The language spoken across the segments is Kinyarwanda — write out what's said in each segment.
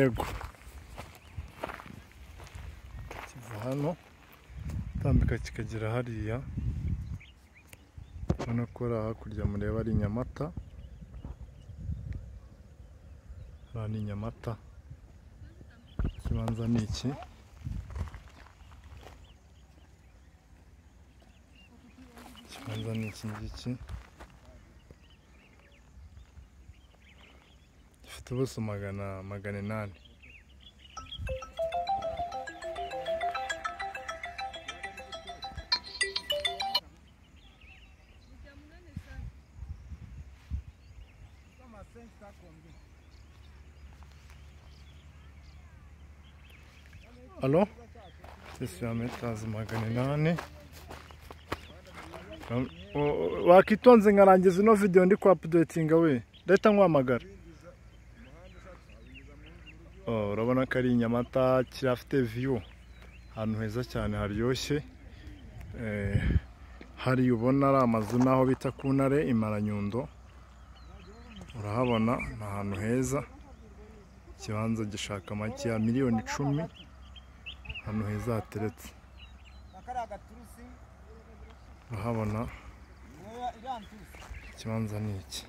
ego kiva hano utambika kikagera hariya urabona ko ari hakurya mureba ari nyamata hariya ni nyamata ikibanza ni iki ikibanza ni iki ngiki gifite ubuso magana magana inani alo sisi ya metazi magana inani Ram- o- o- wakitonze nkarangiza ino video ndi ku updatinga we leta nkwamagara Oh, urabona ko ari i nyamata kirafite viyu ahantu heza cyane haryoshye Eh, hari ubona ari amazu n'aho bita ku ntare imaranyundo urahabona ni ahantu heza ikibanza gishaka make ya miliyoni icumi ahantu heza hateretse nakariya gaturusi urahabona ntoya iranturusi ikibanza ni iki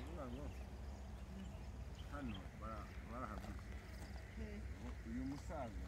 hano barahaguze uyu musaza